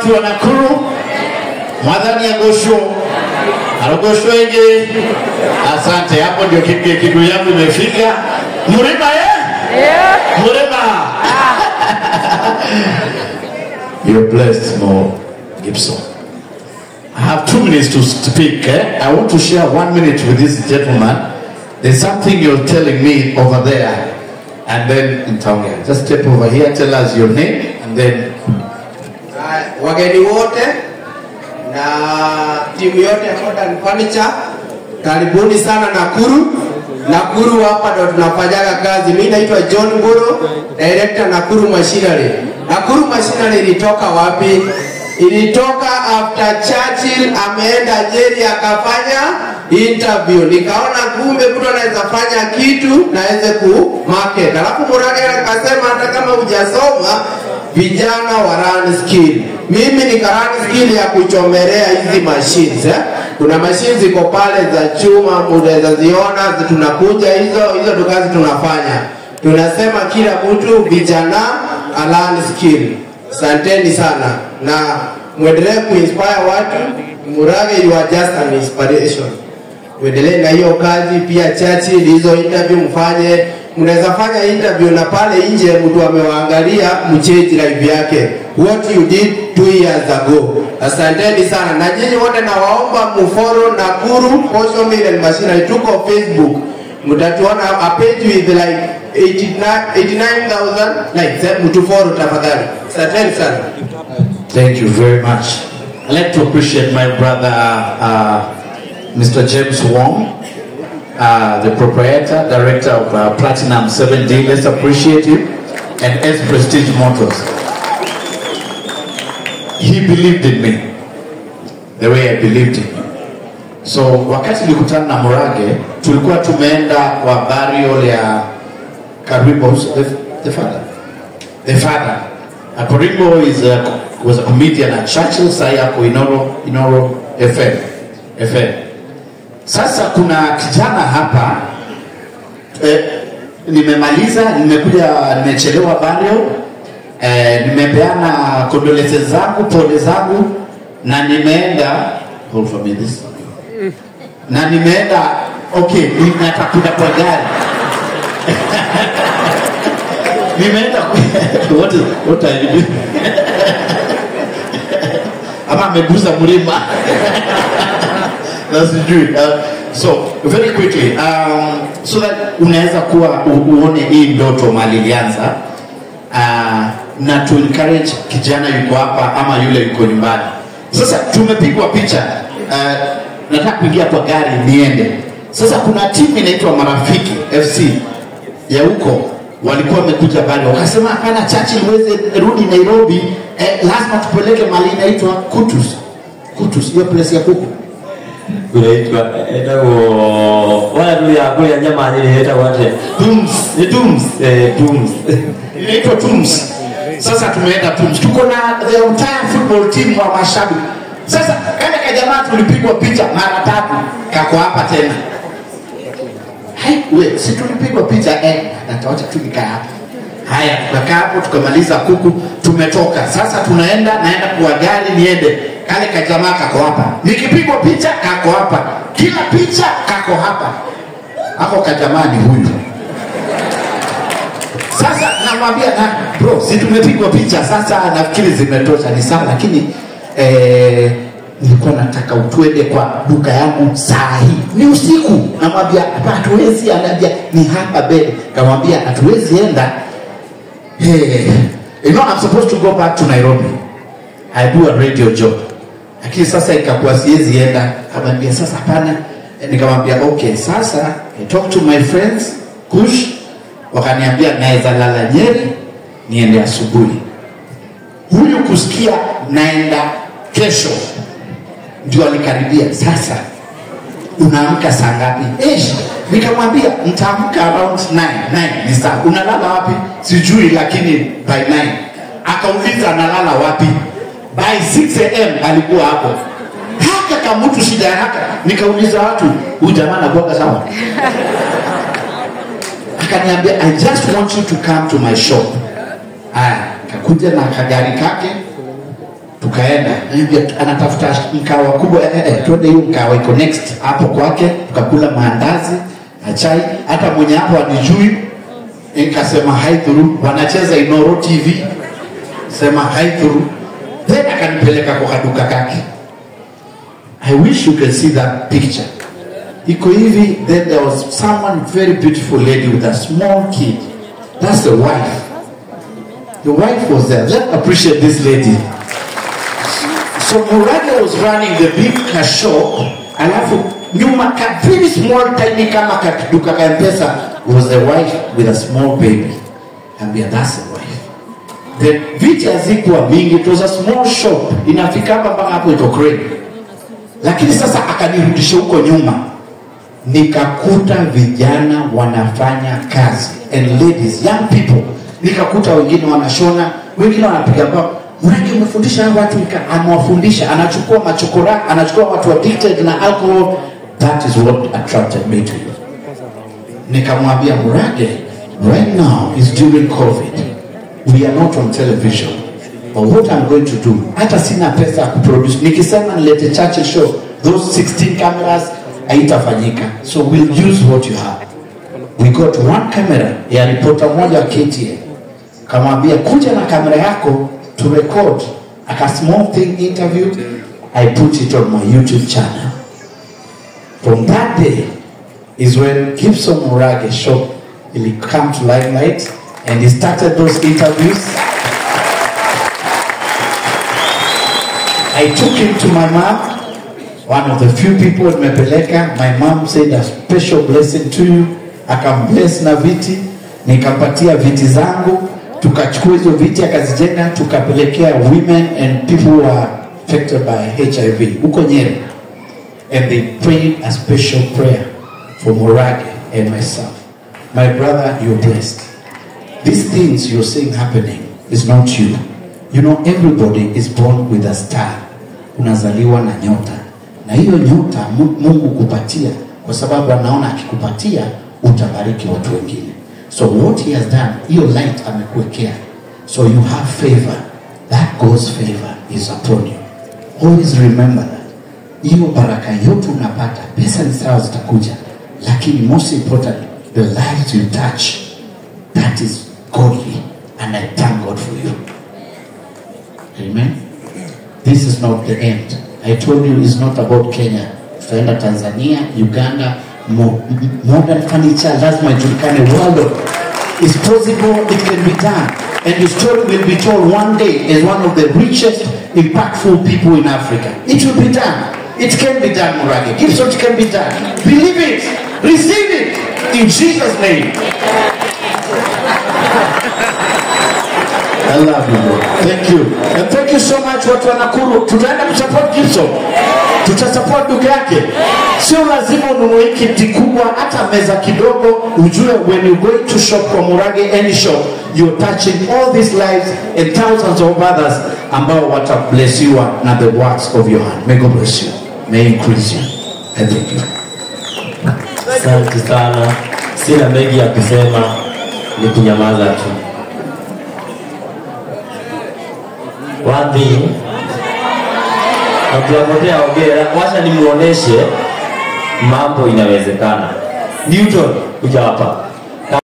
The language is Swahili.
watu wa Nakuru, mwadhani agosho arogosho ege. Asante, hapo ndio kipiga kigu yangu imefika. Murima eh? Murima. You're blessed, Mo Gibson. I have two minutes to speak. Eh? I want to share one minute with this gentleman. There's something you're telling me over there, and then in Tonga. Just step over here, tell us your name, and then Haya, wageni wote na timu yote ya Modern Furniture, karibuni sana Nakuru. Nakuru hapa ndo tunafanyaga kazi. Mimi naitwa John Mburu, director Nakuru Machinery. Nakuru Machinery ilitoka wapi? Ilitoka after Churchill ameenda Nyeri akafanya interview, nikaona kumbe mtu anaweza fanya kitu na aweze ku market. Alafu Murage akasema hata kama hujasoma vijana wa run skill. Mimi nika run skill ya kuchomelea hizi machines eh? Kuna machines ziko pale za chuma, mnaweza ziona, zi- tunakuja hizo hizo ndo kazi tunafanya. Tunasema kila mtu vijana a learn skill. Asanteni sana na mwendelee kuinspire watu. Murage, you are just an inspiration tuendelee na hiyo kazi pia chachi hizo interview mfanye mnaweza fanya interview na pale nje mtu amewaangalia mcheji live yake what you did two years ago asanteni sana na nyinyi wote nawaomba mfollow Nakuru Posho Mill and Machinery tuko Facebook mtatuona a page with like 89 89000 likes eh, mtu follow tafadhali asanteni sana Thank you very much. I'd like to appreciate my brother, uh, Mr. James Wong, uh, the proprietor, director of uh, Platinum 7D. Let's appreciate him. And S Prestige Motors. He believed in me the way I believed in him. So wakati nilikutana na Murage, tulikuwa tumeenda kwa burial ya Karibo, who's the, the father the father. Akorimbo is a, was a comedian at Churchill, sai ako Inoro, Inoro FM. FM. Sasa kuna kijana hapa eh, nimemaliza, nimekuja, nimechelewa burial eh, nimepeana condolences zangu, pole zangu na nimeenda hold for me this na nimeenda okay, natakuja kwa gari nimeenda ku- what is what are you doing ama ameguza mlima na sijui uh, so very quickly um, so that unaweza kuwa u- uone hii ndoto mali ilianza uh, na to encourage kijana yuko hapa ama yule yuko nyumbani sasa tumepigwa picha uh, nataka kuingia kwa gari niende sasa kuna timu inaitwa marafiki fc ya huko walikuwa wamekuja pale wakasema hapana chachi uweze rudi nairobi eh, lazima tupeleke mali inaitwa kutus kutus hiyo place ya kuku kunaitwa etagwo wala tuli akuria nyama nyiri etagwo ate Dums, ni Dums. eh dums inaitwa Tums. Sasa tumeenda Tums, tuko na the entire football team wa mashabiki. Sasa kale kajamaa tulipigwa picha mara tatu, kako hapa tena. Hai, we, si tulipigwa picha eh, natawacha tu nikaa hapa. Haya, tukakaa hapo tukamaliza kuku, tumetoka. Sasa tunaenda, naenda kwa gari niende. Kale kajamaa kako hapa, nikipigwa picha kako hapa, kila picha kako hapa. Hapo kajamaa ni huyu. Sasa namwambia na bro, si tumepigwa picha sasa, nafikiri zimetosha, ni sawa, lakini eh, nilikuwa nataka utwende kwa duka yangu saa hii, ni usiku. Namwambia hapa hatuwezi, anaambia ni hapa mbele. Kamwambia hatuwezi enda. Hey, you know I'm supposed to go back to Nairobi. I do a radio job. Lakini sasa ikakuwa siwezi enda. Kamwambia sasa hapana. Eh, Nikamwambia okay, sasa I talk to my friends Kush wakaniambia naweza lala Nyeri niende asubuhi. Huyu kusikia naenda kesho ndio alikaribia. Sasa unaamka saa ngapi? Eh, nikamwambia nitaamka around 9 9 ni saa. Unalala wapi? Sijui, lakini by 9. Akauliza analala wapi? By 6 am alikuwa hapo. Haka kama mtu shida ya haka. Nikauliza watu, huyu jamaa anakuwa sawa? akaniambia i just want you to come to my shop aya kakuja na kagari kake tukaenda Niambia, anatafuta mkawa kubwa eh, eh, twende hiyo mkawa iko next hapo kwake tukakula maandazi na chai hata mwenye hapo anijui nikasema haidhuru wanacheza inoro tv sema haidhuru then akanipeleka kwa kaduka kake i wish you can see that picture iko hivi then there was someone very beautiful lady with a small kid that's the wife the wife was there let's appreciate this lady so Murage was running the big car shop alafu nyuma ka very small tiny kama kaduka ka mpesa was the wife with a small baby ambia that's the wife the viti hazikuwa mingi it was a small shop inafika hapa mpaka hapo ito crane lakini sasa akanirudisha huko nyuma nikakuta vijana wanafanya kazi and ladies young people nikakuta wengine wanashona wengine wanapiga bao mradi umefundisha hawa watu nika- amewafundisha anachukua machokora anachukua watu addicted na alcohol that is what attracted me to you nikamwambia murage right now is during covid we are not on television but what i'm going to do hata sina pesa ya kuproduce nikisema nilete churchill show those 16 cameras haitafanyika so we'll use what you have we got one camera ya ripota moja wa KTN kamwambia kuja na kamera yako to record aka small thing interview i put it on my youtube channel from that day is when Gibson Murage shop will come to limelight and he started those interviews. I took him to my mom, one of the few people in Mepeleka. My mom said a special blessing to you. Akambless na viti, nikampatia viti zangu, tukachukua hizo viti akazijenga, tukapelekea women and people who are affected by HIV huko Nyeri and they prayed a special prayer for Morage and myself. My brother, you're blessed. These things you're seeing happening is not you. You know, everybody is born with a star. Unazaliwa na nyota, na hiyo nyota Mu- Mungu kupatia kwa sababu anaona akikupatia utabariki watu wengine. So what he has done, hiyo light amekuwekea, so you have favor. That God's favor is upon you. Always remember that hiyo baraka yote unapata pesa ni sawa zitakuja lakini most importantly the lives you touch that is godly and i thank god for you amen this is not the end i told you it's not about kenya tutaenda tanzania uganda mo, m- modern furniture lazima ijulikane world is possible it can be done and your story will be told one day as one of the richest impactful people in africa it will be done it can be done murage gibson it can be done believe it receive it in jesus name I love you, Lord. Thank you. And thank you so much watu wa Nakuru. Tutaenda kusupport Gibson. Tutasupport duka yake. Sio lazima ununue kiti kubwa, hata meza kidogo. Ujue when you going to shop kwa Murage any shop, you're touching all these lives and thousands of others ambao watablessiwa na the works of your hand. May God bless you. May he increase you. I thank you. Asante sana, sina mengi ya kusema, ni kunyamaza tu. One thing, kabla potea ongea, wacha nimuoneshe mambo inawezekana. Newton, kuja hapa.